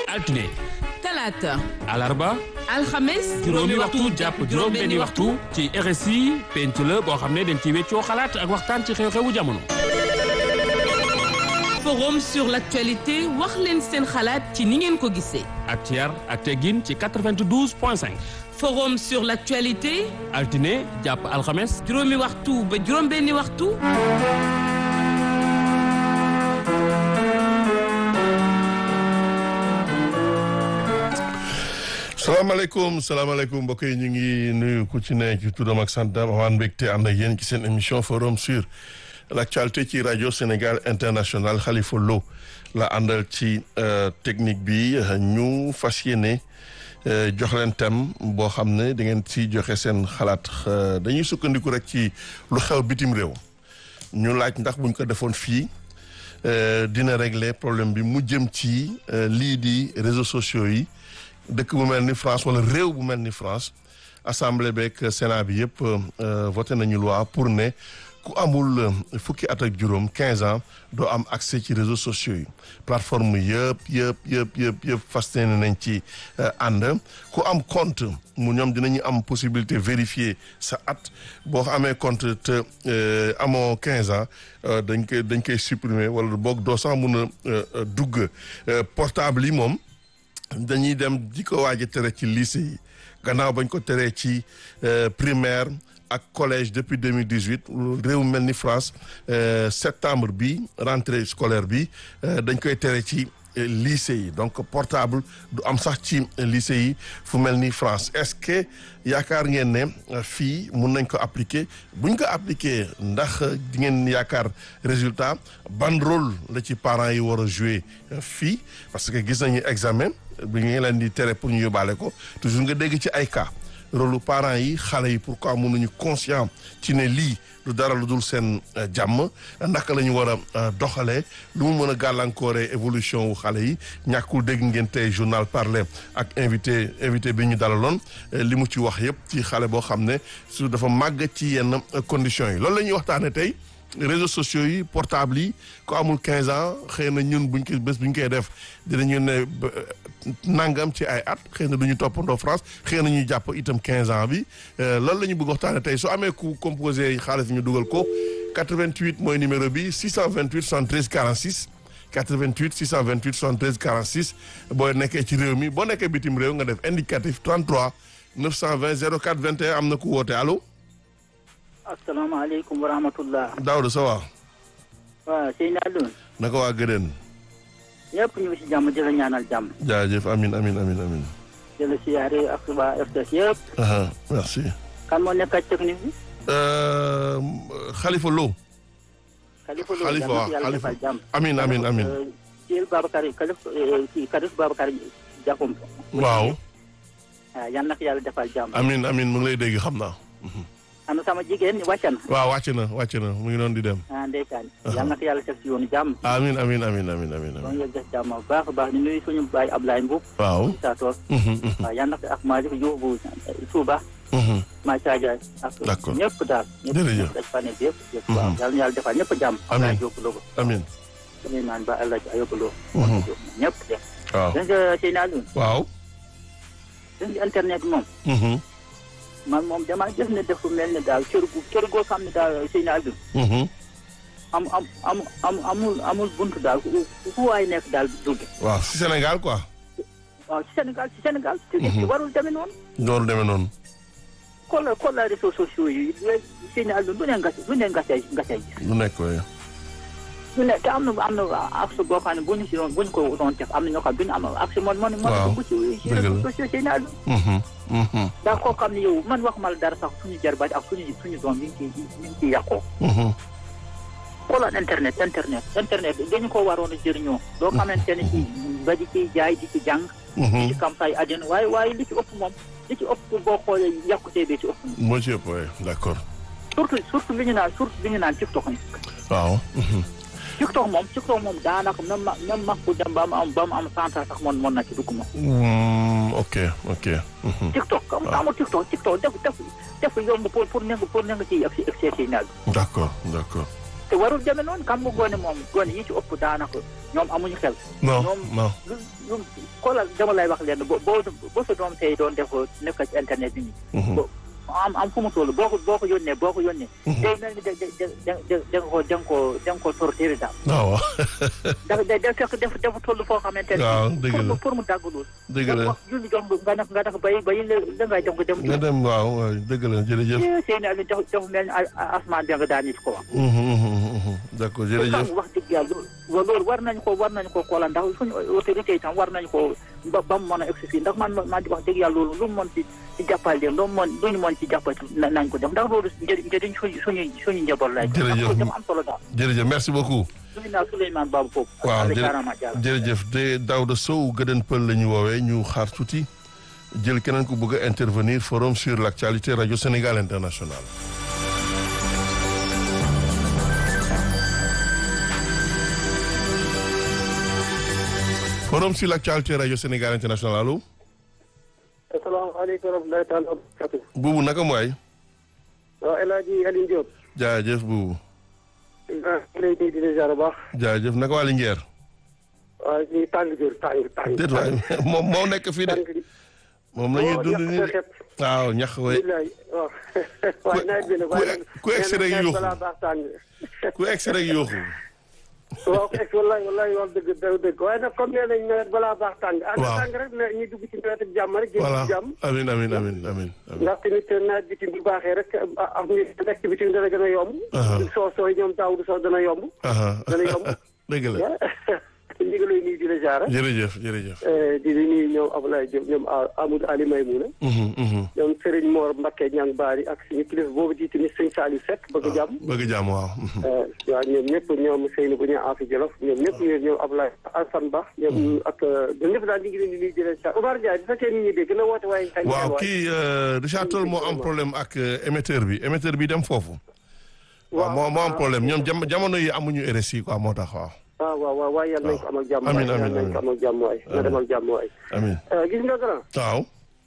altine talaata alarba alxames juróomi waxtu jàpp juróom benni waxtu ci RSI penc la boo xam ne dañ ci weccoo xalaat ak waxtaan ci xew-xewu jamono forum sur l'actualité wax leen seen xalaat ci ni ngeen ko gisee ak ci yar ak teggin ci 92 point 5 forum sur l'actualité altine jàpp alxames juróomi waxtu ba juróom benni waxtu salaamaaleykum salaamaaleykum mbokk yi ñu ngi nuyu ku ci ne ci turam ak santam waan mbégte ànd ak yéen ci seen émission forum sur l'actualité ci rajo Sénégal international Khalifa Lo la àndal ci technique bi ñu fas yéene jox leen thème boo xam ne da ngeen ci joxe seen xalaat dañuy sukkandiku rek ci lu xew bitim réew ñu laaj ndax buñ ko defoon fii dina régler problème bi mu jëm ci lii di réseaux sociaux yi dëkk bu mel ni France wala réew bu mel ni France assemblée beeg Sénat bi yëpp voté nañu loi pour ne ku amul fukki at ak juróom 15 ans doo am accès ci réseaux sociaux yi plateforme yëpp yëpp yëpp yëpp yëpp fas yéene nañ ci ànd ku am compte mu ñoom dinañu am possibilité vérifier sa at boo amee compte te amoo 15 ans dañ koy dañ koy supprimer wala boog doo sax mun a dugg portable yi moom. dañuy dem di ko waaj a tere ci lycée yi gannaaw bañ ko teree ci primaire ak collège depuis 2018 réew mel ni France septembre bi rentrée scolaire bi dañ koy tere ci lycée yi donc portable du am sax ci lycée yi fu mel ni France est-ce que yaakaar ngeen ne fii mun nañ ko appliquer buñ ko appliquer ndax di ngeen yaakaar résultat ban rôle la ci parents yi war a jouer fii parce que gis nañu examen bi ngi leen di tere pour ñu yóbbaale ko toujours nga dégg ci ay cas rôle parents yi xale yi pourquoi mënuñu conscient ci ne lii lu dara lu dul seen jàmm naka la ñu war a doxalee lu mu mën a gàllankooree évolution wu xale yi ñàkkul dégg ngeen tey journal parler ak invité invité bi ñu dalaloon li mu ci wax yëpp ci xale boo xam ne su dafa màgg ci yenn conditions yi loolu la ñuy waxtaanee tey. réseaux sociaux yi portable yi ko amul 15 ans xëy na ñun buñ ko bés buñ koy def dinañu ne nangam ci ay at xëy na du ñu toppandoo France xëy na ñu jàpp itam 15 ans bi loolu la ñu bëgg waxtaane tey su amee ku composé xaalis ñu dugal ko 88 mooy numéro bi 628 73 46 88 628 73 46 boo nekkee ci réew mi boo nekkee bitim réew nga def indicatif 33 920 04 21 am na ku woote allo. asalaamaaleykum wa rahmatullah. Daouda ça va. waaw Seydina Alioune. naka waa Gëdën. ñëpp ñu ngi si jàmm di la ñaanal jàmm. jaajëf amin amin amin amin. di la siyaare ak waa RTS yëpp. merci. kan moo nekk ak technique bi. Khalifa Lo. Khalifa Lo Khalifa waaw yàlla Khalifa defal jàmm. amin amin amin. Thiel Babacar Khalifa kii Khalifa Babacar Diakhoum. waaw. waaw yal na ko yàlla defal jàmm. amin amin mu ngi lay dégg xam naa. ana sama jigéen ñi wàcc na. waaw wàcc na wàcc na mu ngi doon di dem. ah ndeysaan. yal na ko yàlla teg si yoonu jàmm. amin amin amin amin amin ba amin. mu yegg def jàmm bu baax a baax di nuyu suñu baay Ablaye Mboub. waaw. saa toog. waaw yal na ko ak Malick Diouf bu Touba. Macha Ndiaye. ak D'accord. ñëpp daal. Jërëjëf. ñëpp dañ fa ne yëpp. yëpp waaw yal na yàlla defal ñëpp jàmm. Amiin. Ablaye Diop Logo. amin suñu naan ba El Hadj Ayoba Lo. Mhm. ñëpp def. waaw. gis nga Seydina Alioune. waaw. gis nga internet moom. Mhm, man moom damaa gis ne dafa mel ne daal kër gu kër goo xam ne daal Seydina Alioune. mhm. am am am am amul amul buntu daal ku ku waay nekk daal dugg. waaw si Sénégal quoi. waaw ci Sénégal ci Sénégal. te nit ki warul demee noonu. loolu demee noonu. xoolal xoolal réseaux sociaux yi léegi Seydina Alioune lu ne nga lu ne nga say nga say gis. lu nekk waaye. lu ne te am na am na accès boo xam ne bu ñu si doon bu ñu ko doon def am na ñoo xam ne du ñu am accès man man man Waaw. dugg ci ci Dëgg la. réseaux sociaux Seydina Alioune. Mhm, mhm, daa koo xam ne yow man waxuma la dara sax suñu jarbaat ak suñu suñu doom yi ngi ciy ñu ngi ciy yàqoo. mhm. xoolal internet internet internet dañu ko waroon a jëriñoo. loo xamante ne ci ba di ciy jaay di ci jàng. di mhm. ci campagne àddina waaye waaye li ci ëpp moom li ci ëpp boo xoolee yàqutee bee ci ëpp moom. moo ci ëpp waaye d'accord. surtout surtout li ñu naan surtout li ñu naan TikTok ni waaw. mhm. TikTok moom TikTok moom daanaka même ma même mag bu dem ba mu am ba mu am cent ans sax mën mën na ci dugg moom. Mm, ok ok. mhm. TikTok am amul TikTok TikTok def def def yomb pour pour nekk pour nekk ci excès yi naaj d'accord d'accord. te warul demee noonu xam nga gone moom gone yi ci ëpp daanaka ñoom amuñu xel. non ñoom non lu lu xoolal dama lay wax leen boo boo boo sa doom tey doon def nekk ci internet bi nii. bo- am am fu mu toll boo ko boo ko yónnee boo ko yónnee. day mel ni da da da da da nga ko da nga ko da nga ko torturé daal. waaw waaw dafa day day fekk dafa dafa toll foo xamante ne. waaw dëgg pour la mu pour mu dàggalul. dëgg la wax julli jox nga nag nga nag bay bay la ngay dem ko dem. nga dem waaw waaw dëgg la jërëjëf seen i dafa dafa mel ni asmaan bi nga daan nit ko wax. Mhm, mhm, mhm. d'accord jërëjëf kon wax dëgg yàlla loolu loolu war nañu ko war nañu ko xoolal ndax suñu autorité yi tam war nañu ko ba ba mu mën a egsi fii ndax man man wax dëgg yàlla loolu lu mu mën ci ci jàppal leen lu mu mën lu ñu mën ci jàppal na- nañ ko def ndax loolu njëriñ njëriñ suñu suñu suñu njaboot lay def. Jërëjëf. ndax dama am solo daal. jërëjëf merci beaucoup suñu naa Souleymane Babou foofu. waaw ak jërë- jaaraama jaaraama. jërëjëf de Daouda Sow gëdën pël la ñu woowee ñu xaar tuuti jël keneen ku bëgg a intervenir forum sur l'actualité radio Sénégal international forum sur l'actualité radio Sénégal international allo asalaamaaleykum wa rahmatulahi taala wa barakatu buubu naka mooy waaw El Hadji Alioune Diop jaajëf buubu ah lay nuyu di la ziar bu baax jaajëf naka waa Linguère waaw ñu tàng jër tàng tàng déet waay moom moo nekk fii de tàng moom la ñuy dund nii de xepp waaw ñax way billaay waaw waaye nawet bi nag waaye ku egsi rek yuuxu. balaa baax tàng ku egsi rek yooxu waaw ku egsi wallaay wallaay wax dëgg daw dëgg waaye nag comme nee nañ nawet balaa baax tàng ànd Waaw. tàng rek na ñu dugg ci nawet ak jàmm rek génn voilà ci jàmm amin amin amin amin amin ndax tamit nawet bi tamit bu baaxee rek am ñu nekk bi tamit dana gën a yomb Aha. soo sooy ñoom daaw du soo dana yomb aha dana yomb dëgg la ñu ngi lay nuyu di la ziar jërëjëf jërëjëf di di nuyu ñoom Abdoulaye Diop ñoom Amadou Ali Maymouna Mhm, mhm. ñoom Serigne Mor Mbacké Ñang Baari ak suñu kilifa boobu di tamit sëñ Saliou Seck bëgg jàmm bëgg jàmm waaw mhm. waaw ñoom ñëpp ñoom Seyni bu ñu Afi Jolof ñoom ñëpp ñoom ñoom Abdoulaye Alassane Ba ñoom ak ñoom ñëpp daal ñu ngi leen di nuyu di leen ziar Omar Ndiaye bu fekkee nit ñi dégg na woote waaye xëy na waaw waay. kii euh, Richard Toll moo am problème ak euh, émetteur bi émetteur bi dem foofu waaw moo moo am problème ñoom jam jamono yi amuñu RSI quoi moo tax waaw waaw waaw waaw waaye yàlla nañ ko amal jàmm Amiin, waay amiin, yàlla nañ ko amal jàmm waay na demal jàmm waay amin gis nga grand waaw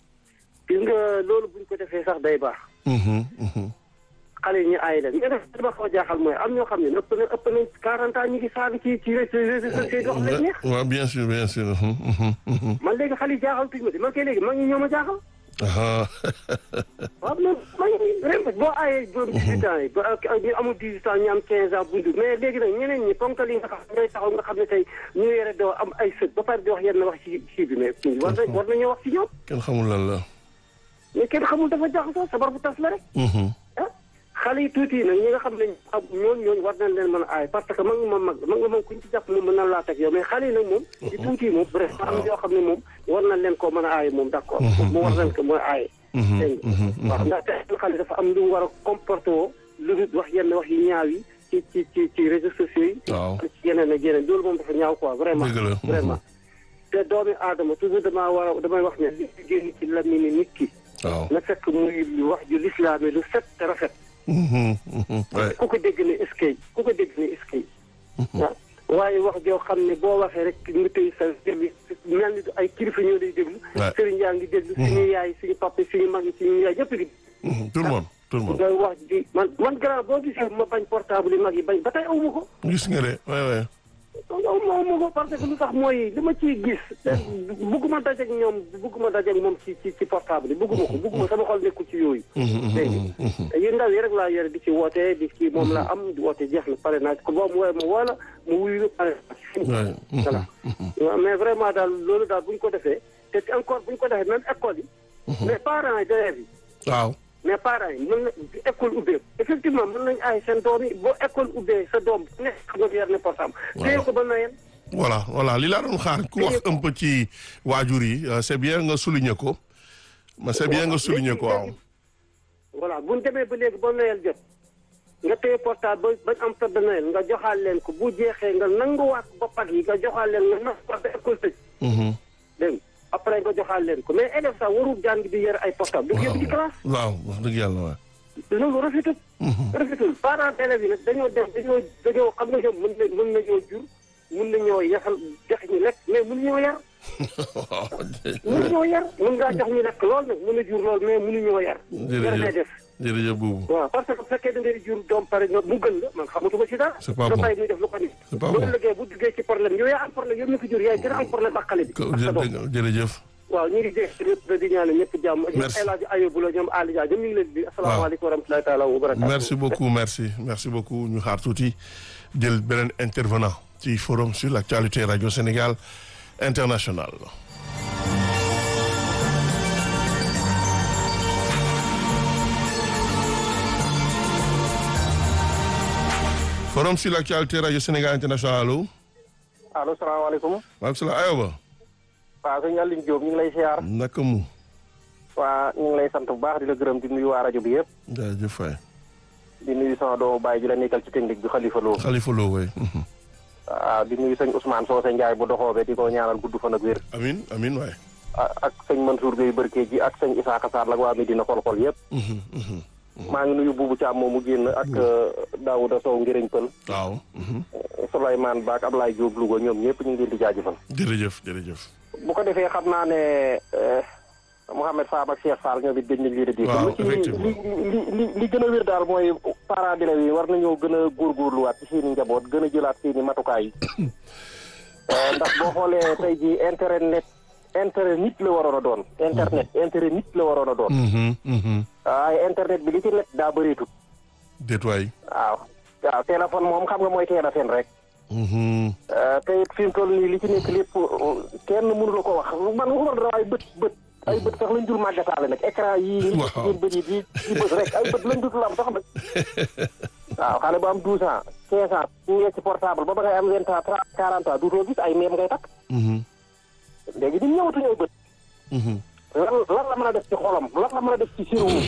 gis nga loolu buñ ko defee sax day baax Mhm, mhm. xale yi ñu aay leen mais nag li ma xaw a jaaxal mooy am ñoo xam ne ëpp na ëpp nañ 40 ans ñu ngi saaga ci ci réseaux sociaux yi wax leen neex waaw bien sûr bien sûr mhm, mhm, mhm. man léegi xale yi jaaxal tuñ ma de man kay léegi mag ñi ñoo ma jaaxal Aha. waaw man mag ñi ren boo aayee borom 18 ans yi ba ak ñu amul 18 ans ñu am 15 ans bundu mais léegi nag ñeneen ñi ponkal yi nga xam ñooy taxaw nga xam ne tey ñu yore doo am ay sët ba pare di wax yenn wax ci ci bi mais war na war nañoo wax ci ñoom kenn xamul lan la mais kenn xamul dafa jaxasoo sabar bu tas la rek Mhm. ah xale yi tuuti yi nag ñi nga xam ne xam ñooñu ñooñu war nañ leen mën a aay parce que mag moom mag mag nga moom kuñ ci jàpp moom mën na laa teg yow mais xale yi nag moom di tuuti yi moom vraiment am yoo xam ne moom war nañ leen koo mën a aaye moom d'accord mu war nañ ko mën a aaye Mhm, dégg nga mhm, waaw ndax te xale dafa am lu mu war a comporté woo lu dul wax yenn wax yu ñaaw yi ci ci ci ci réseaux sociaux yi waaw ci yeneen ak yeneen loolu moom dafa ñaaw quoi vraiment Dëgg la. vraiment te doomi aadama toujours damaa war a damay wax ne li génn ci lamini nit ki waaw na fekk muy wax ju lislaame lu set te rafet Mhm, mhm. Ouais. ku ko dégg ne eskay ku ko dégg ne eskay waaw waaye wax joo xam ne boo waxee rek nga tëy sa déglu mel ni ay kilifa ñoo lay déglu Ouais. sëriñ yaa ngi déglu suñu yaay suñu papa suñu mag yi suñu yaay ñëpp di Mhm, tout le monde tout le monde ngay wax di man man grand boo gisee ma bañ portable yi mag yi bañ ba tey awma ko gis nga de ouais ouais awma awma ko parce que lu tax mooy li ma ciy gis bugguma dajeeg ñoom bugguma dajeeg moom ci ci ci portable yi bugguma ko bugguma sama xol nekkul ci yooyu Mhm, dégg mhm, mhm. nga yu ndaw yi rek laa yore di ci woote di ci moom la am di woote jeex na pare naa ci ko boo mu woowee ma woo la mu wuyu pare naa ci fini Ouais. Mhm, voilà waaw mais vraiment daal loolu daal bu ñu ko defee te encore bu ñu ko defee même école yi mais parents yi d'élèves yi waaw mais parents yi mën na école ubbee effectivement mën nañu ay seen doom yi boo école ubbee sa doom bu nekk xam nga yor ne portable téye ko ba Noël voilà voilà li laa doon xaar ku wax un peu ci waajur yi euh, c'est bien nga souligner ko mais c'est bien nga souligner ko waaw voilà bu ñu demee ba léegi ba Noël jot nga téye portable ba bañ am fête de Noël nga joxaal leen ko bu jeexee nga nanguwaat boppat yi nga joxaal leen nga nanguwaat ba école tëj Mhm. dégg nga après nga joxaal leen ko mais élève sax warul jàng di yore ay portable du ko yóbbu ci classe waaw wax dëgg yàlla waay loolu rafetul rafetul parents élèves yi nag dañoo dem dañoo dañoo xam nga ñoom mën na mën nañoo jur mën nañoo yaxal jox ñu lekk mais mën ñoo yar mën ñoo yar mën ngaa jox ñu lekk lool nag mën a jur lool mais mënuñoo yar Jërëjëf. yar ngay def jërëjëf buubu waaw parce que bu fekkee da ngay jur doom pare nga mu gën la man xamatuma ci dara C'est pas nga bon. bàyyi muy def lu ko nii C'est pas bu bon. ëllëgee bu duggee ci problème yow yaa am problème yow mi ko jur yaay gën a am problème ak xale bi Ko- ak sa doom. jë- jërëjëf waaw ñu ngi dégg lépp di ñaanal ñëpp jàmm Merci. El Hadj Ayoub la ñoom Ali Dia ñoom ñu ngi leen di asalaamaaleykum wa rahmatulahi taala wa barakatuh merci beaucoup merci merci beaucoup ñu xaar tuuti jël beneen intervenant ci forum sur l'actualité radio Sénégal international forum sur l'actualité radio Sénégal international allo allo salaamaaleykum maaleykum salaam ayoba waaw sëñ Aline Diop ñu ngi lay siyaar naka mu waa ñu ngi lay sant bu baax di la gërëm di nuyu waa rajo bi yëpp jaajëf fay di nuyu sama doomu baay ji la nekkal ci technique bi Khalifa Lo Khalifa Lo way waaw di nuyu sëñ Ousmane Socé Ndiaye bu doxoobe di ko ñaanal gudd fan ak wér amin amin waay a- ak sëñ Mansour Gueye Barke ji ak sëñ Isaka Sarr la waa Medina xol-xol yëpp maa ngi nuyu buubu Thiam moomu génn ak Daouda Sow Ngiriñ Pël waaw Souleymane Ba ak Ablaye Diop Louga ñoom ñëpp ñu ngi leen di jaajëfal jërëjëf jërëjëf bu ko defee xam naa ne eh, Mouhamed Fam ak Cheikh Fall ñoom it gëj nañ lii de dégg Waaw, lu ci effectivement. li li li li gën a wér daal mooy parents d'élèves yi war nañoo gën a góorgóorluwaat ci seen i njaboot gën a jëlaat seen i matukaay yi Eh, ndax boo xoolee tey ji internet intérêt nit la waroon a doon internet intérêt nit la waroon a doon Mhm, mhm. waaye internet bi li ci nekk daa bëreetut déet waay waaw waaw téléphone moom xam nga mooy teel a fen rek Mhm. Eh, te it fi mu toll nii li ci nekk lépp uh, kenn mënu la ko wax man waxuma dara waaye bët bët ay bët sax lañ dul màggataale nag écran yii ñi Waaw. seen bët yi di di bët rek ay bët lañ dul am sax nag waaw xale bu am douze ans quinze ans ñu ngi ci portable ba ba ngay am vingt ans trente quarante ans duutoo gis ay meem ngay takk Mhm, léegi di ñëwatuñu ay bët mhm. lan lan la mën a def ci xolam lan la mën a def ci sérum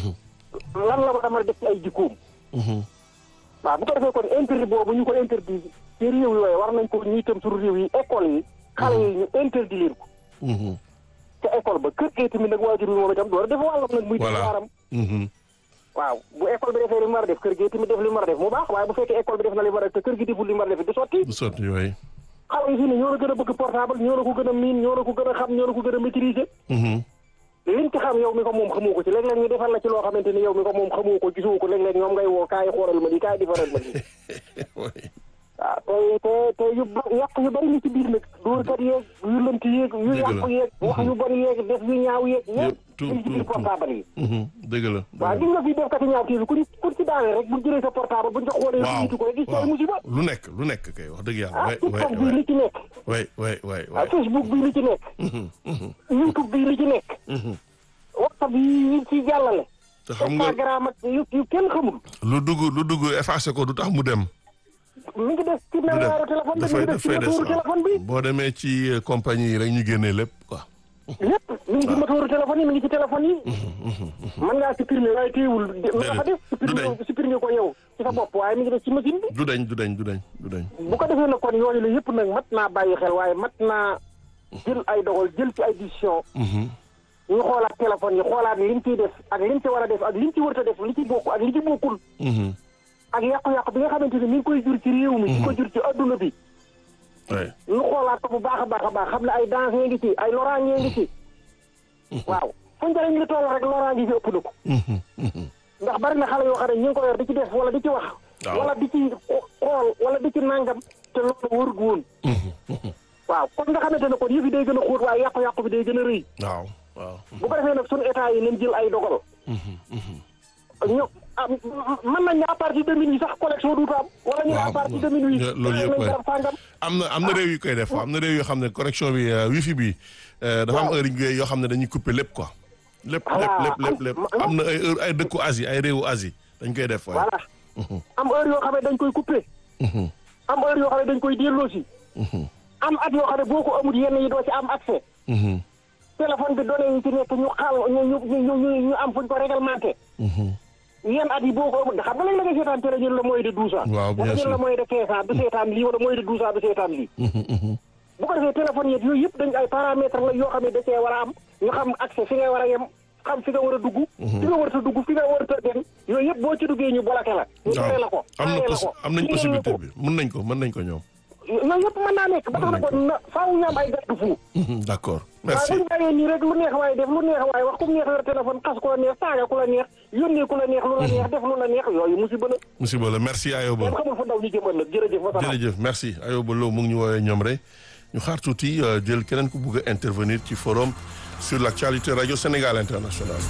lan la mën a def ci ay jikkoom Mhm. waaw bu ko defee kon interdit boobu ñu ko interdit ci réew yooyu war nañ ko ñuy itam suñu réew yi école yi xale yi ñu interdit leen ko Mhm. ca école ba kër gi tamit nag waajur bi moom itam door a def wàllam nag muy def Voilà. waaram Mhm. waaw bu école bi defee li mu war a def kër gi tamit def li mu war a def mu baax waaye bu fekkee école bi def na li mu war a def te kër gi deful li mu war a def du sotti du sotti yooyu xale yi fii ne ñoo la gën a bëgg portable ñoo la ko gën a miin ñoo la ko gën a xam ñoo la ko gën a maîtriser Mhm. liñ ci xam yow mi ko moom xamoo ko ci léeg-léeg ñu defal la ci loo xamante ni yow mi ko moom xamoo ko gisoo ko léeg-léeg ñoom ngay woo kaay xoolal ma lii kaay defaral ma lii waay waaw te te te yu ba yàq yu bari li ci biir nag dóorkat yeeg yu lënt yeeg yu Dëgg la. yàq yeeg wax yu bari yeeg def yu ñaaw yeeg Yëpp, yëpp tout, li ci tout, biir tout. portable yi Mhm. dëgg la waaw dëgg gis nga fii def kati ñaaw kii bi kuñ kuñ ci daanee rek buñ jëlee sa portable buñ ko xoolee waaw jiitu ko rek gis ci ay waaw musiba lu nekk lu nekk kay wax dëgg yàlla ah waay waay TikTok bii li ci nekk waay waay waay ah waay Facebook bii li ci nekk Mhm, mhm, YouTube bii li ci nekk mhm. WhatsApp yi yi ci jàllale te xam nga Instagram ak yu yu kenn xamul lu dugg lu dugg effacé ko du tax mu dem mi ngi des ci du dem mémoire téléphone bi mi dafay ngi des ci dafay des motooru téléphone bi waaw. boo demee ci euh, compagnie yi rek ñu génnee lépp quoi lépp mi ngi ci motooru téléphone yi mi ngi ci téléphone yi mën ngaa supprimer waaye téewul nga fa def du dañ. supprimer supprimer ko yow ci sa bopp waaye mi ngi des ci machine bi du dañ du dañ du dañ du dañ bu ko defee nag kon yooyu la yëpp nag mat naa bàyyi xel waaye mat naa jël ay dogal jël ci ay décision Mhm, ñu xoolaat téléphone yi xoolaat liñ ciy def ak liñ ci war a def ak liñ ci wërta def li ci bokk ak li ci bokkul mhm. ak yàqu-yàqu bi nga xamante ni mi ngi koy jur ci réew mi di ko jur ci adduna bi waay ñu xoolaat ko bu baax a baax a baax xam ne ay danger ngi ci ay loraange ngi ci waaw fu njëriñ li toll rek loraange gi ëpp na ko Mhm, mhm. ndax bari na xale yoo xam ne ñu ngi ko yor di ci def wala di ci wax Waaw. wala di ci xool wala di ci nangam te loolu warut woon waaw kon nga xamante ne kon yëf yi day gën a xóot waaye yàqu-yàqu bi day gën a rëy waaw waaw bu ko defee nag suñu état yi nañ jël ay dogal ñu am mën nañ ne à partir de minuit sax collection duutu am wala ñu ne à Waaw, partir de minuit yeah, loolu yëpp nañ waay. garab sàngam am na am na réew yu koy def am na réew yoo xam ne correction bi euh, wifi bi euh, dafa am Waaw. heure yu yoo xam ne dañuy couper lépp quoi lépp Voilà, lépp lépp am- lépp ma- am na ay heure ay dëkku Asie ay réewu Asie dañ koy def waaye voilà am heure yoo xam ne dañ koy coupé am heure yoo xam ne dañ koy delloosi am at yoo xam ne boo ko amul yenn yi doo ci am accès téléphone bi données yi ci nekk ñu xaal ñu ñu ñu ñu ñu am fuñ ko réglementé yenn at yi boo ko amul xam nga léegi la nga seetaan télé ñun la mooy de douze ans Waaw, bien wala ñun sûr. la mooy de quinze ans du seetaan lii wala mooy de douze ans du seetaan lii bu ko defee téléphone yeeg yooyu yëpp dañ ay paramètres la yoo xam ne da cee war a am ñu xam accès fi ngay war a yem xam fi nga war a dugg fi nga war a dugg fi nga war a dem yooyu yëpp boo ci duggee ñu bloqué la ñu tere la ko am na aaye la possi- ko am nañ liggéey la possibilité ko. bi mën nañ ko mën nañ ko ñoom yooyu yëpp mën naa nekk ba tax na kon na faaw ñu am ay garde fou d'accord merci waaw bu ñu bàyyee nii rek lu neex waaye def lu neex waaye wax ku neex yor téléphone xas ku la neex saaga ku la neex yónnee ku la neex lu la neex def lu la neex yooyu musiba la musiba la merci Ayoba kenn xamul fa ndaw ñu jëm ëllëg jërëjëf wa salaam jërëjëf merci Ayoba Lo mu ngi ñu woowee ñoom rek ñu xaar tuuti euh, jël keneen ku bugg a intervenir ci forum sur l'actualité radio Sénégal international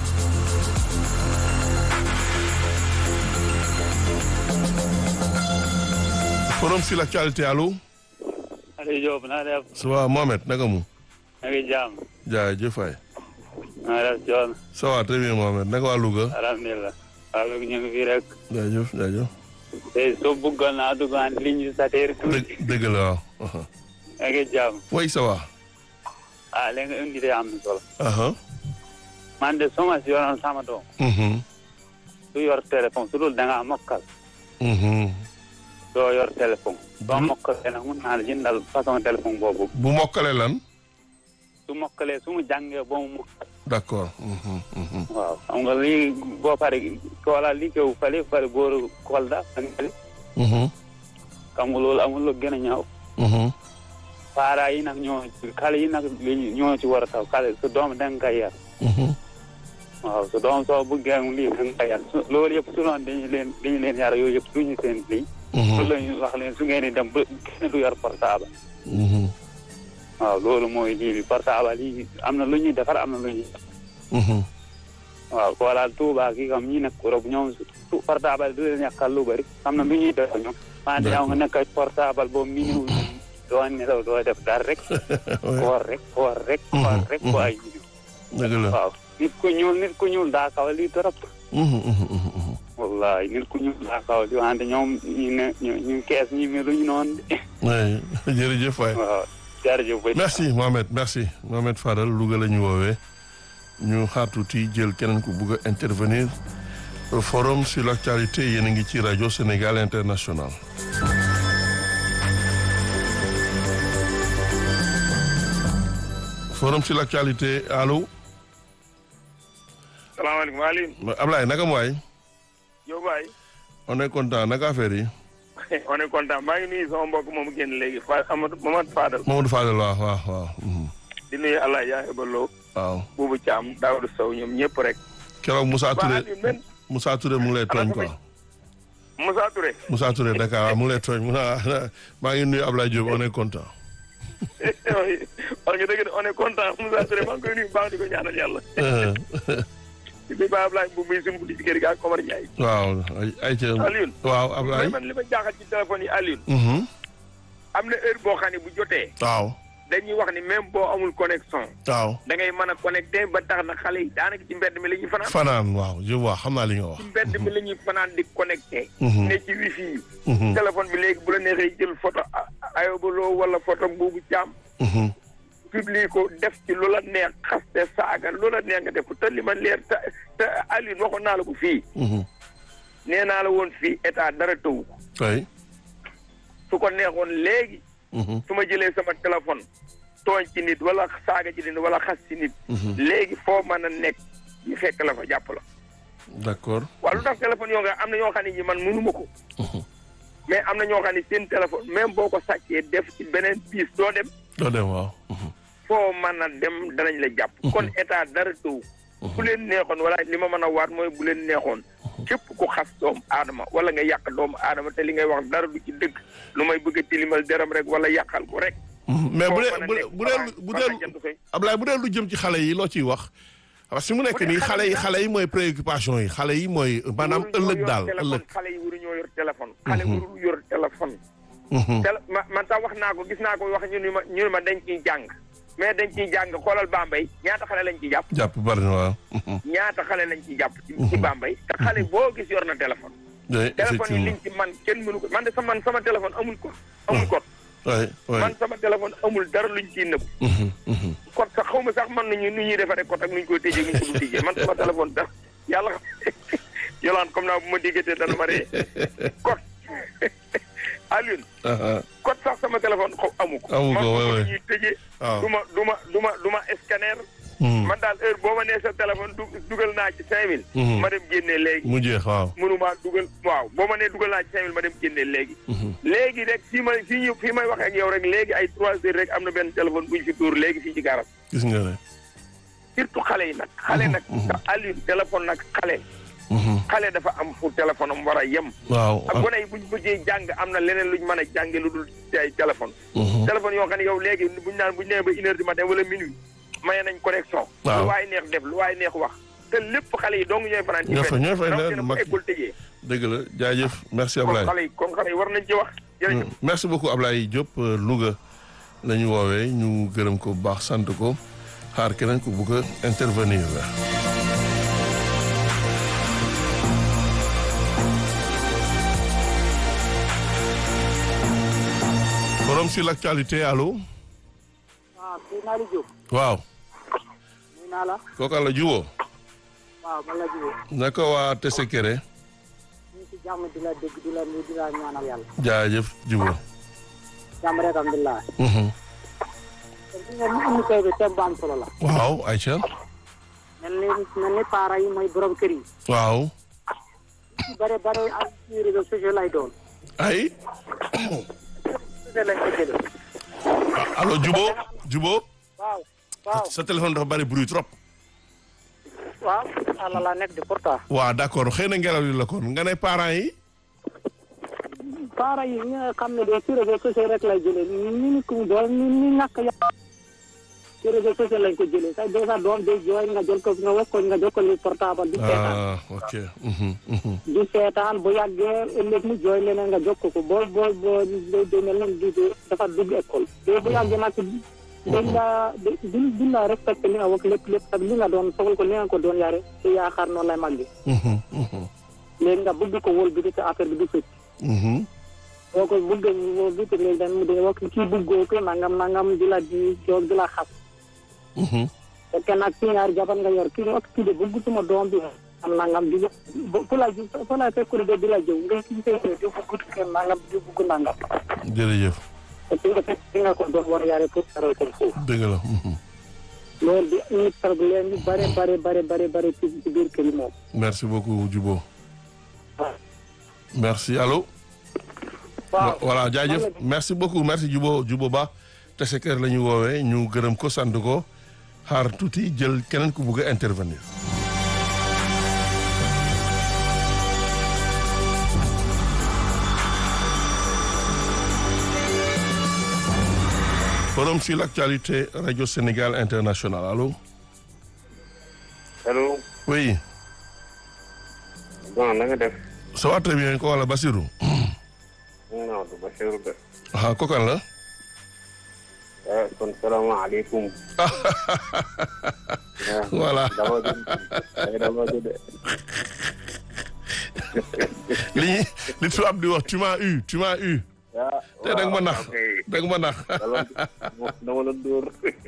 forum sur l'actualité allo Aliou Diop naa def ça va Mohamed naka mu na ngi jàmm jaajëf waay naa def coon ça va très bien Mohamed naka waa Louga alhamdulilah waaw léegi ñu ngi fii rek jaajëf jaajëf tey soo bëggoon naa dugg en ligne sa teer tuuti dëgg dëgg la waaw aha. na ngi jàmm way ça va ah léegi nga indi de am na solo aha man de suma si yoroon sama doom mhm du yor téléphone su dul da ngaa mokkal mhm doo yor téléphone soo Hmm. mokkalee nag mun naa la jëndal façon téléphone boobu bu mokkale lan su mokkalee su mu jàngee ba mu mokkal d'accord mhm mhm waaw xam nga lii boo pare koola li kew fale fale booru Kolda fale mhm xam nga loolu amul lu gën a ñaaw mhm paara yi nag ñoo xale yi nag li ñoo ci war a taw xale su doom da nga koy yar mhm waaw su doom soo bëggee mu lii da nga koy yar su loolu yëpp su doon dañu leen dañu leen yar yooyu yëpp duñu seen lii su lañu wax leen su ngeen di dem ba kenn du yor portable mhm waaw loolu mooy lii bi portable yi am na lu ñuy defar am na lu ñuy mhm waaw xoolal Touba kii kam ñi nekk Europe ñoom su portable du leen yàqal lu bëri am na lu ñuy def ñoom wante yow nga nekk portable boobu minuit doo nelaw doo def dara rek koor rek koor rek koor rek ko ay dëgg la waaw nit ku ñuul nit ku ñuul daa kaw lii trop mhm mhm mhm wallahi nit ku ñuul daa kaw lii wante ñoom ñu ne ñu ñu kees ñi meluñu noonu de oui jërëjëf waay waaw jërëjëf ba merci Mohamed merci Mohamed Fadal Louga la ñu woowee ñu xaar tuuti jël keneen ku bugg a intervenir au forum sur l'actualité yéen a ngi ci rajo Sénégal international forum sur l'actualité allo salaamaaleykum Alioune. Ablaye naka mu waay Diop waay. on est content naka affaire yi on est content maa ngi nuyu sama mbokk moomu génn léegi Fa Amadou Mamadou Fadal. Mamadou Fadal waaw waaw waaw mhm. di nuyu Allah Yaay Ballo. waaw Boubou Thiam Daouda Sow ñoom ñëpp rek. keroog Moussa waa Touré Alioune man Moussa Touré mu ngi lay tooñ quoi Moussa Touré. Moussa Touré Dakar waaw mu ngi lay tooñ mu ne maa ngi nuyu Ablaye Diop on est content wax nga dëgg de on est content Moussa Touré maa ngi koy nuyu bu baax di ko ñaanal yàlla. di nuyu Ba Ablaye Mbow muy suñu ci kër gi ak Omar Ndiaye. waaw ay ay ca Alioune. waaw mais Ablaye man li ma jaaxal ci téléphone yi Alioune. mhm am na heure boo xam ne bu jotee. waaw dañuy wax ni même boo amul connexion. waaw da ngay mën a connecté ba tax na xale yi daanaka ci mbedd mi la ñuy fanaan. fanaan waaw je vois xam naa li nga wax ci mbedd mi la ñuy fanaan di connecté. Mhm. ne ci wifi yi. Mhm. téléphone bi léegi bu la neexee jël photo Ayoba Lo wala photo Boubou Thiam. Mhm. publie ko def ci lu la neex xaste saaga lu la neex nga def ko te li ma leer te te Alioune waxoon naa la ko fii. Mhm. nee naa la woon fii état dara tëwu ko. oui su ko neexoon léegi. Mhm. su ma jëlee sama téléphone tooñ ci nit wala saaga ci nit wala xas ci nit. Mhm. léegi foo mën a nekk ñu fekk la fa jàpp la. d'accord waaw lu tax téléphone yoo nga am na ñoo xam ne ñi man mënuma ko. Mhm. mais am na ñoo xam ne seen téléphone même boo ko sàccee def ci beneen piis doo dem doo dem waaw Mhm. foo mën a dem danañ la jàpp. kon état dara tëw. bu leen neexoon wala li ma mën a waat mooy bu leen neexoon. képp ku xas doomu aadama wala nga yàq doomu aadama te li ngay wax dara du ci dëgg lu may bëgg a tilimal deram rek wala yàqal ko rek. Mhm. mais bu foo dee mën a bu dee nekk bu dee balaa- bu balaa dee jant fay. Ablaye bu dee lu jëm ci xale yi loo ciy wax parce que mu nekk Bu dee nii xale xale yi yi xale yi mooy préoccupation yi xale yi mooy maanaam waruñoo ëllëg yor daal téléphone, ëllëg xale yi waruñoo yor téléphone. xale warul yor téléphone. Mhm. télé ma man sax wax naa ko gis naa ko wax ñu ni ma ñu ni ma dañ ciy jàng mais dañ ciy jàng xoolal Bambey ñaata xale lañ ciy jàpp. jàpp bari na waaw Mhm. ñaata xale lañ ci jàpp ci ci Bambey te xale boo gis yor na téléphone oui téléphone yi effectivement liñ ci man kenn mënu ko man de sa man sama téléphone amul ko amul code oui oui man sama téléphone amul dara luñ ciy nëbb Mhm. Mhm. code sax xaw ma sax man nañu nu ñuy defaree code ak nu ñu koy tëjee nu ñu ko dul tëjee man sama téléphone sax yàlla xam yolaan comme naa bu ma déggatee dana ma ree code Alioune Aha. code sax sama téléphone xaw amu ko Amu ko, man ouais, ko ouais. ñuy tëjee waaw du ma du ma du ma du ma scanner man daal heure boo ma nee sa téléphone du dugal naa ci cinq mille ma dem génnee léegi mu jeex waaw. mënumaa dugal waaw boo ma nee dugal naa ci cinq mille ma dem génnee léegi léegi rek fii may fii ñu fii may wax ak yow rek léegi ay trois heures rek am na benn téléphone bu ñu fi tuur léegi fii ci garab gis nga ne. surtout xale yi nag xale nag Aliou téléphone nag xale xale dafa am fu téléphone am war a yem waaw. ak gone yi buñ bëggee jàng am na leneen luñ mën a jànge lu dul ay téléphone téléphone yoo xam ne yow léegi buñ naan buñ nee ba une heure du matin wala minuit maye nañ connexion Waaw. lu waay neex def lu waay neex wax te lépp xale yi dong ñooy fanaan ci ñoo fa mbedd. ñoo fay rawatina ne bu mag école tëjee dëgg la jaajëf merci kon Ablaye. xale yi kon xale yi war nañ ci wax jërëjëf merci beaucoup Ablaye Diop euh, Louga la ñu woowee ñu gërëm ko bu baax sant ko xaar keneen ku bugg a intervenir la. forum sur l'actualité allo. waaw kii naa la jóg waaw. nuyu naa la kooku la jubóo. waaw man la jógee naka waa Tessekere. ñu ngi si jàmm di la dégg di la nuyu di la ñaanal yàlla jaajëf jubóo. jàmm rek alhamdulilah Mhm. kon fi ngeen indi tey bi thème bu am solo la waaw Aïcha. mel ni mel ni parents yi mooy borom kër yi waaw. su bare bare ak ci réseaux sociaux lay doon ay. sociaux lañ ko jëlee allo jubóo jubóo. waaw waaw sa téléphone dafa bari bruit trop. waaw àlla la nekk di pourtant waaw d'accord xëy na ngelaw li la kon nga ne parents yi. parents yi ñi nga xam ne de ci réseaux sociaux rek lay jëlee ñu ni ku doon ñu ni ñàkk ya ci réseaux sociaux lañ ko jëlee sax déjà doom day jooy nga jël ko nga wax ko nga jël ko li portable di seetaan ah ok. Mhm, mhm. di seetaan bu yàggee ëllëg mu jooy leneen nga jokk ko boo boo boo day mel ni di dafa dugg école te bu yàggee nag dañ la duñ duñ la respecté li nga wax lépp lépp ak li nga doon soxal ko li nga ko doon yare te yaakaar noonu lay màgge Mhm, mhm, léegi nga bëgg ko wóol bi di te affaire bi du fëcc mhm. boo ko bëgg wóol bi te léegi dañ mu dee wax kii bëggoo ko nangam nangam di la di joog di la xas Mhm. fekkee nag kii ñaari jabar nga yor kii wax kii de bëggatuma doom bi am nangam di fu la fu la fekkul de di la jëw nga kii fee di bëggut kenn nangam di bëgg nangam jërëjëf te fi nga fekk fi nga ko doon war a yare pour taral ko foofu dëgg la. mhm. loolu di indi problème yu bare bare bare bare bare ci ci biir kër yi moom merci beaucoup Djibo. merci allo. waaw voilà jaajëf merci beaucoup merci Djibo Djibo Ba Tessekere la ñu woowee ñu gërëm ko sant ko xaar tuuti jël keneen ku bugg a intervenir. forum sur l'actualité radio Sénégal international allo. allo oui. bon na nga def ça va très bien ko wala Basirou. non du Bachir de ah kokan la. ah kon salaamaaleykum voilà dama jël ay dama jël de li li tubaab di wax tu m'as eu tu m'as eu. ah te da nga ma nax ok da nga ma nax dama dama la dóor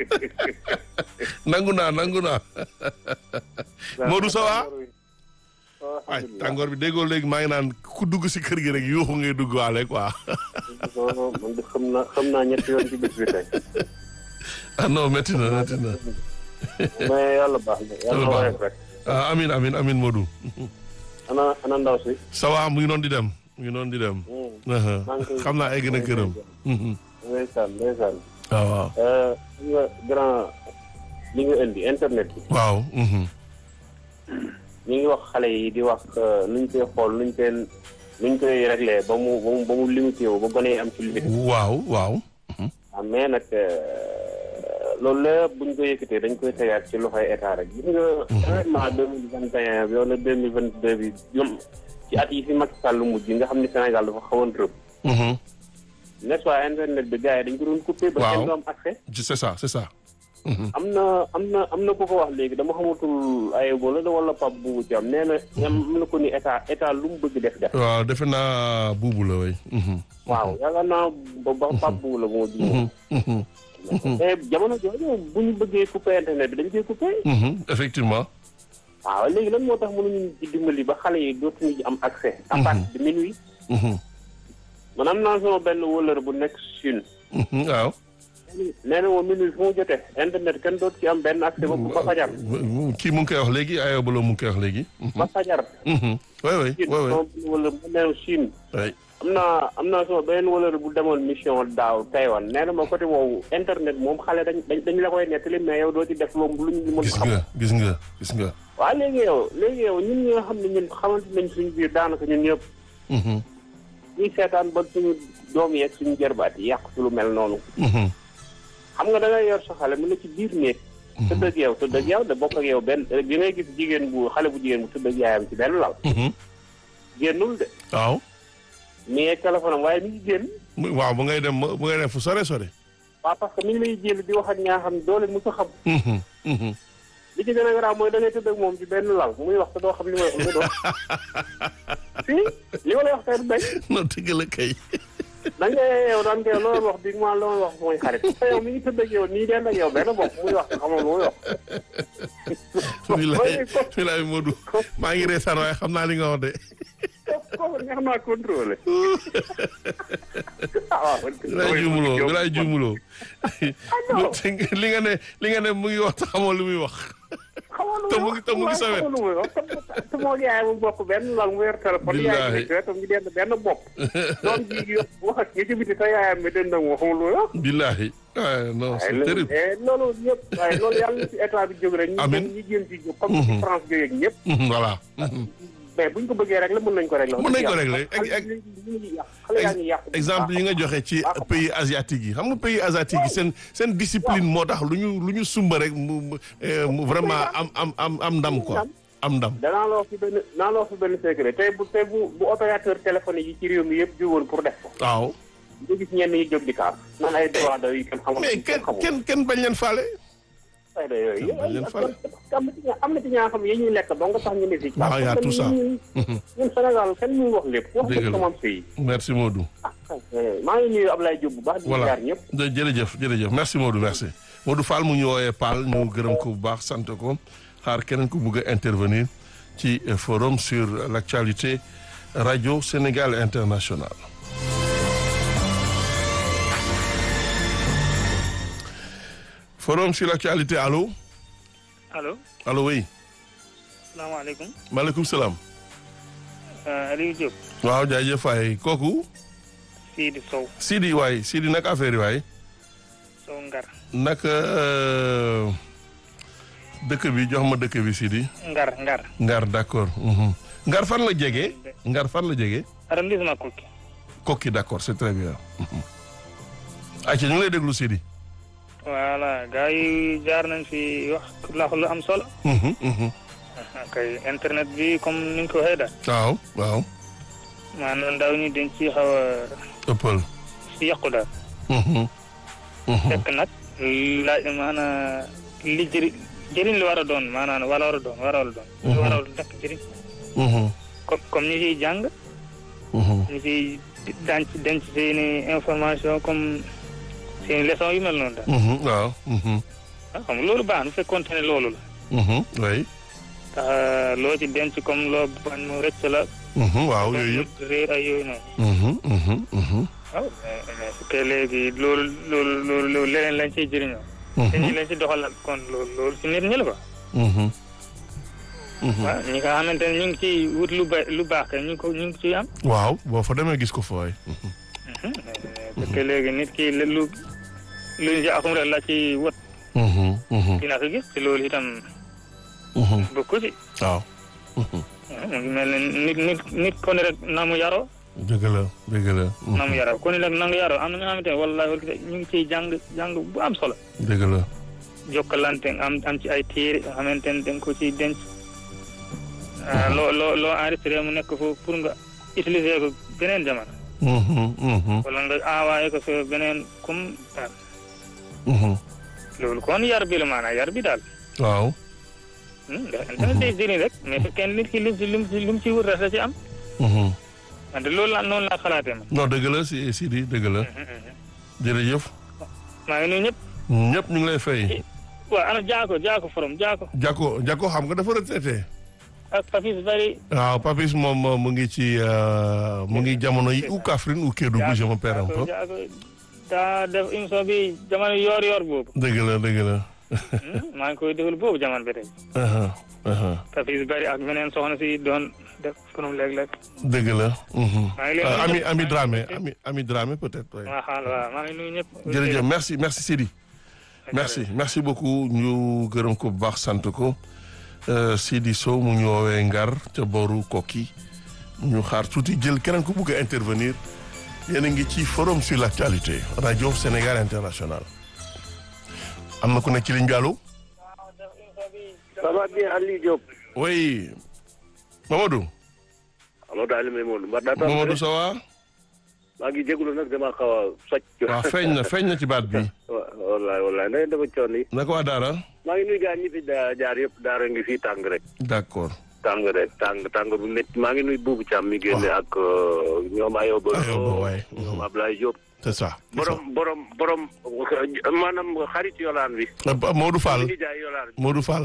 nangu naa nangu naa Modou ça va ay tàngoor bi déggoo léegi maa ngi naan ku dugg si kër gi rek yuuxu ngay dugg waale quoi man de xam naa xam naa ñetti yoon ci bis bi tey ah non métti na métti na mais yàlla baax na yàlla baax na. woyof rek ah amin amin amin Modou ana ana ndaw si ça va mu ngi noonu di dem mu ngi noonu di dem Aha. xam naa egg na këram Mhm. ndeysaan ndeysaan waaw waaw Euh, xam nga grand li nga indi internet bi waaw mhm. ñu ngi wax xale yi di wax euh, nuñ koy xool nuñ koy nuñ koy réglé ba mu ba mu ba mu limité wu ba gone yi am ci limite waaw waaw ah mais nag euh, loolu lépp buñ ko yëkkatee dañ koy tegaat ci loxoy état rek gis nga événement deux mille vingt et un bi wala deux mille vingt deux bi ñoom ci at yi fi Macky Sall mujj nga xam ne Sénégal dafa xawoon rëb Mhm. n'est-ce pas internet bi gars yi dañ ko doon coupé ba Waaw. kenn du am accès c'est ça c'est ça am na am na am na ku ko wax léegi dama xamatul ay bola da wala pap bu ci am nee na am na ko ni état état lu mu bëgg def def waaw defe naa buubu la way Mhm. waaw yaakaar naa ba ba pap bu la moo juum Mhm. Mhm. mais jamono jooju bu ñu bëggee coupé internet bi dañ koy coupé Mhm. effectivement waaw léegi lan moo tax mënuñu ci dimbali ba xale yi dootuñu ci am accès à partir de minuit Mhm. man am naa sama benn wëlër bu nekk Chine Mhm. waaw nee na moom minuit fu mu jotee internet kenn dootu ci am benn accès ba ba fajar. kii mu ngi koy wax léegi Ayoba Lo mu ngi koy wax léegi. ba fajar. oui oui Chine oui oui. moom wala mu neew Chine. oui. am naa am naa sama beneen wala bu demoon mission daaw Taïwan nee na ma côté woowu internet moom xale dañ dañ dañ la koy nettali mais yow doo ci def loolu lu ñu mën gis xam. nga gis nga gis nga. waaw léegi yow léegi yow ñun ñi nga xam ne ñun xamante nañ suñu biir daanaka ñun ñëpp Mhm, ñuy seetaan ba suñu doom yeeg suñu jërbaat yi yàq ci lu mel noonu. mhm, xam nga da ngay yor sa xale mu ne ci biir néeg. tëdd ak yow tëdd ak yow de bokk ak yow benn bi ngay gis jigéen bu xale bu jigéen bu tëdd ak yaayam ci benn lal. mhm. génnul de waaw. mi ngi téléphone am waaye mi ngi génn. mu- waaw bu ngay dem bu ngay dem fu sore sore. waaw parce que mi ngi lay jël di wax ak ñaa xam ne doo leen mës a xam. Mhm, mhm. li ci gën a garaaw mooy da ngay tëdd ak moom ci benn lal muy wax te doo xam li may wax lu doon. si li ma lay wax tey du bañ. non dëgg la kay. da nga yow daan koy loolu wax bi ma loolu wax mooy xarit. te yow mi ngi tëdd ak yow nii den ak yow benn bopp muy wax te xamoo lu muy wax. bilaay bilaay Modou maa ngi reesaan waaye xam naa li nga wax de. kooku kooku neex naa contrôlé. ah waaw. bilaay juumuloo bilaay juumuloo. li nga ne li nga ne mu ngi wax te xamoo li muy wax. te mu ngi te mu ngi sa wet. te moo yaay mu bokk benn lal mu yor téléphone. Billaahi. yaay nekk wetam ñu dend benn bopp. doom ji wax ak ñi ci biti te yaayam mi dend ak moo xamul lu muy wax. billahi ah non c'est waaye terrible. loolu loolu yëpp waaye loolu yàlla na ci état bi jóg rek. ñu Amiin. ñu jéem ci jóg comme ci France jógee ak ñëpp. voilà. mais buñ ko bëggee régler mën nañ ko régler. Mën nañ ko régler. xale Ex- yi ñu ngi yàq xale yaa ngi yàq. exemple yi nga joxe ci pays asiatique yi xam nga pays asiatique yi seen seen discipline moo tax lu ñu lu ñu sumba rek mu mu, eh, mu vraiment am am am am ndam quoi am ndam. danaa la wax fi benn danaa la wax fi benn secret tey bu tey bu bu opérateur téléphonique yi ci réew mi yëpp jógoon pour def ko. waaw nga gis ñenn ñi jóg di kaas. naan ay droit de yi kenn xamul. mais kenn kenn kenn bañ leen faale. ay da yooyu kenn bañ leen faale. am na ci ñaa- am na ci ñaa xam yi ñuy lekk ba nga tax ñu ne si. waaw y a tout ça. ñun ñun Sénégal kenn mënu wax lépp. wax Dëgg dëgg la. sama pays. merci Modou. maa ngi nuyu Ablaye Diop bu baax. di voilà jaar ñëpp. jë- jërëjëf jërëjëf merci Modou merci Modou Fall mu ñu woowee Paal ñu gërëm ko bu baax sant ko xaar keneen ku bugg a intervenir ci eh, forum sur l'actualité radio Sénégal international. forum sur l'actualité allo allo allo oui salaamaaleykum maaleykum salaam. Aliou Diop waaw jaajëf waay kooku Sidi Sow Sidi waay Sidi naka affaire yi waay. Sow Ngar naka euh, dëkk bi jox ma dëkk bi Sidi. Ngar Ngar Ngar d'accord. mhm. Ngar fan la jege. Ngar fan la jege. arrondissement Koki Kokki d'accord c'est très bien. ayca ñu ngi lay déglu Sidi. voilà gars yi jaar nañ fi wax la lu am solo Mhm, mhm. kay internet bi comme ni nga ko waxee daal waaw waaw. maanaam ndaw ñi dañ ci xaw a ëppal. si yàqu daal Mhm, mhm. fekk nag laaj maanaam li jëri jëriñ li war a doon maanaam wala war a doon war a doon li war a nekk jëriñ Mhm, comme comme ñi ciy jàng mhm. ñu ciy denc denc seeni information comme seeni leçon yu mel noonu daal Mhm, waaw. mhm, ah xam nga loolu baax na bu fekkoon ne loolu la mhm, oui. tax loo ci denc comme loo bañ mu rëcc la Mhm, waaw yooyu yëpp. réer ay yooyu noonu Mhm, mhm, mhm. waaw mais mais su fekkee léegi loolu loolu loolu loolu leneen lañ ciy jëriñoo te ñi Mhm, lañ ci doxal kon loolu loolu si nit ñi la ko mhm. Mhm. waaw ñi nga xamante ne ñu ngi ciy wut lu ba lu baax kay ñu ngi ko ñu ngi ciy am waaw boo fa demee gis ko fa waay. Mhm. mais parce que léegi nit ki lu lu ñu ci akum rek la ci wët Mhm, mhm, dina ko gis te loolu itam mhm. bokku ci waaw. Mhm. mu ngi mel ne nit nit nit ko ne rek na mu yaroo dëgg la dëgg la. Mhm. na mu yaroo ko ne rek na nga yaroo am na nga xamante ne wallahi wal ñu ngi ciy jàng jàng bu am solo dëgg la. jokkalante am am ci ay téere yoo xamante ne da nga ko ciy denc ah, loo loo loo enregistré mu nekk foofu pour nga utiliser ko beneen jamono Mhm, mhm, wala nga envoyé ko sa beneen comme daal mhm. loolu kon yar bi la maanaam yar bi daal waaw. Hmm, ndax internet day jëriñ rek mais fekkee nit ki lim ci lim ci lim ci wut rek da ci am Mhm. wante loolu la noonu laa xalaatee man non dëgg la si Sidi dëgg la jërëjëf maa ngi nuyu ñëpp ñëpp ñu ngi lay fay. waaw ana jaako jaako forom jaako Jako Jako xam nga dafa retraité. ak Papis bari waaw Papis moom mu ngi ci euh, mu ngi jamono yi ou Kaffrine ou Kédougou je me perds un peu. jaako daa def émission bi jamono yoor yoor boobu dëgg la dëgg la. maa ngi koy déglu boobu jamono bi tey aha aha tafis bari ak meneen soxna si doon def konom léeg-léeg dëgg la. mhm. maa ngi leen Ah, ami nuyu ami ñëpp. Dramé ami ami Dramé peut-être. ouais. waaw xaal waaw maa ngi nuyu ñëpp jërëjëf merci merci Sidi. merci merci beaucoup ñu gërëm ko bu baax sant ko Euh, Sidi Sow mu ñu woowee Ngar ca booru Koki ñu xaar tuuti jël keneen ku bugg a intervenir yéen a ngi ci forum sur l'actualité rajo Sénégal international am na ku nekk ci ligne bi allo. ça va bien Aliou Diop. oui Mamadou. allo daal may moom mbar daa Mamadou ça va. maa ngi jégalu nag dama xaw a socc. waaw feeñ na feeñ na ci baat bi. wa wallaay wallaay na ngeen dafa coon yi. naka waa Daara. maa ngi nuyu gars ñi fi daa jaar yëpp daara ngi fii tàng rek. d'accord. tàng rek tàng tàng bu métti maa ngi nuyu Boubou Thiam mi génne ak euh, ñoom Ayoba. Ayoba, waay. ñoom Ablaye Diop. c'est ça. c'est ça. borom borom borom maanaam xarit yolaan bi. Euh, Modou Fall mi ngi jaay yolaan bi. Modou Fall.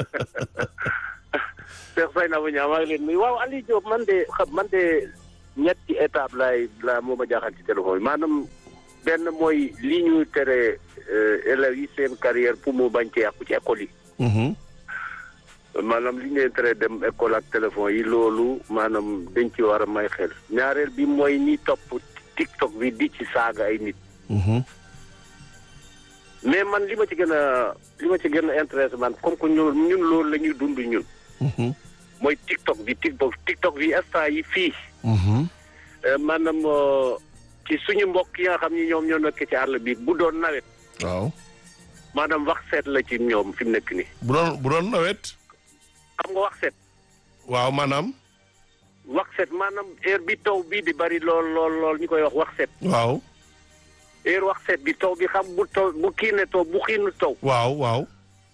Cheikh Faye na bu ñaa maa ngi leen nuyu waaw Aliou Diop man de xam man de ñetti étape laay la moo ma jaaxal ci téléphone bi maanaam benn mooy li ñu tere euh, élèves yi seen carrière pour mu bañ ci yàqu ci école yi Mhm. maanaam li ñu leen tere dem école ak téléphone yi loolu maanaam dañ ci war a may xel ñaareel bi mooy ñi topp TikTok bi di ci saaga ay nit Mhm. mais man li ma ci gën a li ma ci gën a intéressé man comme que ñun ñun loolu la ñuy dund ñun Mhm. mooy TikTok bi TikTok TikTok bi instant yi fii Mhm. Euh, maanaam euh, ci suñu mbokk yi nga xam ni ñoom ñoo nekk ci àll bi bu doon nawet waaw. maanaam wax seet la ci ñoom fi mu nekk nii bu doon bu doon nawet. xam nga wax seet waaw maanaam. wax seet maanaam heure bi taw bi di bari lool lool lool ñu koy wax wax seet waaw. heure wax seet bi taw bi xam bu taw bu kii ne taw bu xiinu taw waaw waaw.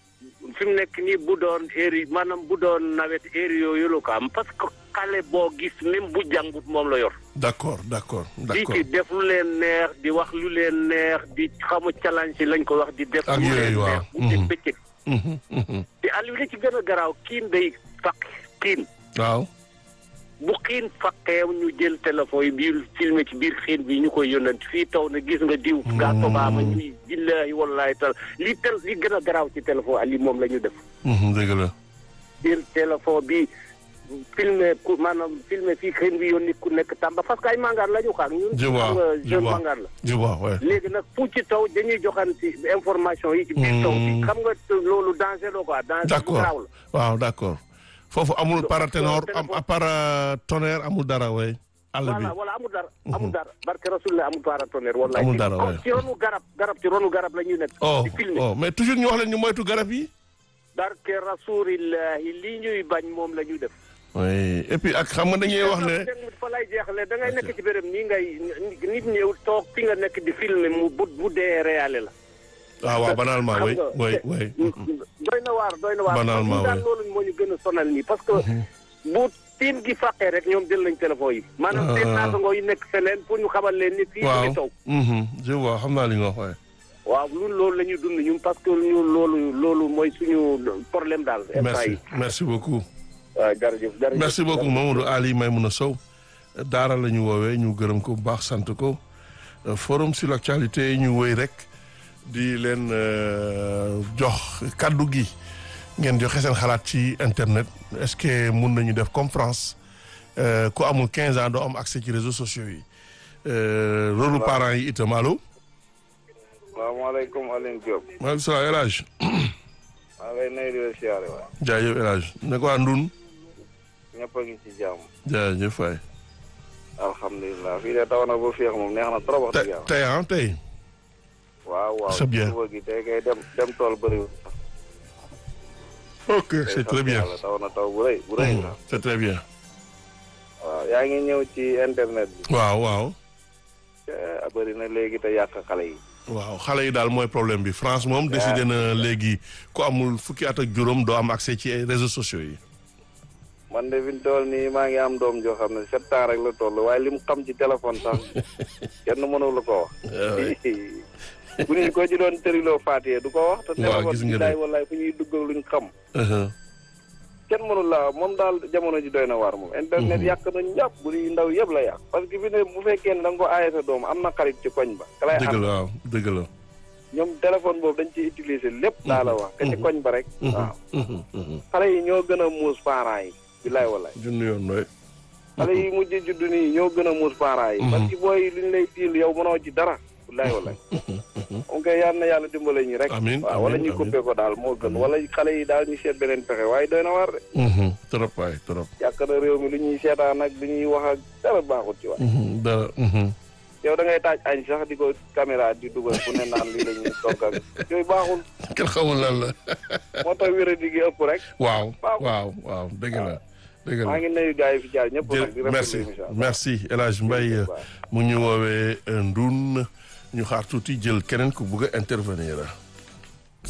fi mu nekk nii bu doon heure yi maanaam bu doon nawet heure yooyu la ko am parce que xale boo gis même bu jàngut moom la yor d'accord d'accord di d'accord. ci def lu leen neex di wax lu leen neex di xamu challenge yi lañ ko wax di def Ak lu yooyu, leen waaw. neex bu dee Mhm. bëccëg Mhm. Mhm. te Aliou li ci gën a garaaw kiin day faq kiin waaw. bu xiin faqee ñu jël téléphone yi biir filmé ci biir xiin bi ñu koy yónnant fii taw na gis nga diw gaa tobaama ñuy billahi wallahi tal li tel li gën a garaaw ci téléphone Aliou moom la ñu def Mhm. dëgg la. jël téléphone bi filmé ku maanaam filmé fii xiin bi yónni ku nekk Tamba parce que ay mangaar la ñu xaar ñun Je vois, xam nga je jeune vois. mangaar la je vois ouais. léegi nag fu ci taw dañuy joxanti information yi ci biir taw bi Hmm. xam nga loolu danger la quoi danger bu d'accord garaaw la waaw d'accord. foofu amul paraténor am téléphone- paratonnerre amul dara way àll bi. voilà voilà amul dara amul dara barke rasulillah amul paratonnerre wallahi Amul ci- dara, comme ouais. ci ronu garab garab ci ronu garab la ñuy nekk oh di filmer oh mais toujours ñu wax leen ñu moytu garab yi. barke rasulillahi lii ñuy bañ moom la ñuy def oui et puis ak xam nga dañuy wax ne. fa lay jeexale da ngay nekk ci béréb nii ngay nit ñëw toog fi nga nekk di filmer mu bu bu dee réalé la ah waaw banalement xam oui nga, oui te- oui. doy na waar doy na waar Banalement, ñun daal ouais. loolu moo ñu gën a sonal nii parce que bu tiim gi fàqee rek ñoom jël nañ téléphone yi maanaam seen Ah. naatangoo yi nekk feneen pour ñu xamal leen ni fii mu waaw ngi taw mhm, je vois xam naa li nga wax waaye. waaw ñun loolu la ñuy dund ñun parce que ñun loolu loolu mooy suñu problème daal instant merci yi merci beaucoup. waaw jërëjëf jërëjëf merci beaucoup Mamadou Ali Maimouna Sow daara la ñu woowee ñu gërëm ko bu baax sant ko Euh, forum sur l'actualité ñu wëy rek di leen euh, jox kaddu gi ngeen joxe seen xalaat ci internet est-ce que mun nañu def comme France euh, ku amul 15 ans doo am accès ci réseaux sociaux yi euh, rôle parents yi itam allo. salaamaaleykum Alioune Diop. maaleykum salaam El Hadj. maa ngi lay nuyu di la siyaare waay. jaajëf El Hadj ne ko waa Ndun ñëpp a ngi ci jàmm. jaajëf waay. alhamdulilah fii de taw na ba féex moom neex na trop wax te dëgg yàlla. tey ah tey. waaw waaw. c'est bien. suba gi tey kay dem dem tool bëriwul. ok c'est très bien. yàlla taw na taw bu rëy bu rëy la. c'est très bien. waaw yaa ngi ñëw ci internet bi. waaw waaw. a bëri na léegi te yàq xale yi. waaw xale yi daal mooy problème bi France moom décidé na léegi ku amul fukki at ak juróom doo am accès ci ay réseaux sociaux yi. man de fi mu toll nii maa ngi am doom joo xam ne sept ans rek la toll waaye li mu xam ci téléphone sax kenn mënu la ko wax. bu ñu ko ci doon tëriloo Faatiye du ko wax. te waaw téléphone gis bi nga de. daay wallaay fu ñuy dugg luñ xam. kenn mënul la moom daal jamono ji doy na waar moom internet yàq na ñàpp bu di ndaw yëpp la yàq parce que fi ne bu fekkee ne da nga ko aaye sa doom am na xarit ci koñ ba ka lay dëgg am la waaw dëgg la ñoom téléphone boobu dañ ci utiliser lépp daa la wax ka ci koñ ba rek waaw Mhm, mhm. xale yi ñoo gën a muus parents yi bilaay walaay junni yoon nooy xale yi mujj juddu nii ñoo gën a muus parents yi parce que booy li ñu lay diil yow mënoo ci dara bilaay walaay ok yal na yàlla dimbale ñi rek Amiin, waaw wala amiin, ñu coupé ko daal moo gën wala xale yi daal ñu seet beneen pexe waaye doy na waar de Mhm, trop waay trop yàq na réew mi lu ñuy seetaan ak lu ñuy wax ak dara baaxut ci waay Mhm, dara mhm. yow da ngay taaj añ sax di ko caméra di dugal fu ne naan lii la ñuy togg ak yooyu baaxul kenn xamul lan la moo tax wéra di gi ëpp rek waaw Baaxul. waaw waaw dëgg la dëgg la maa ngi nuyu gars yi fi jaar ñëpp nag di jërëjëf rafetlu merci émission bi. merci El Hadj Mbaye Waaw. mu ngi ñu woowee Ndoun ñu xaar tuuti jël keneen ku bugg a intervenir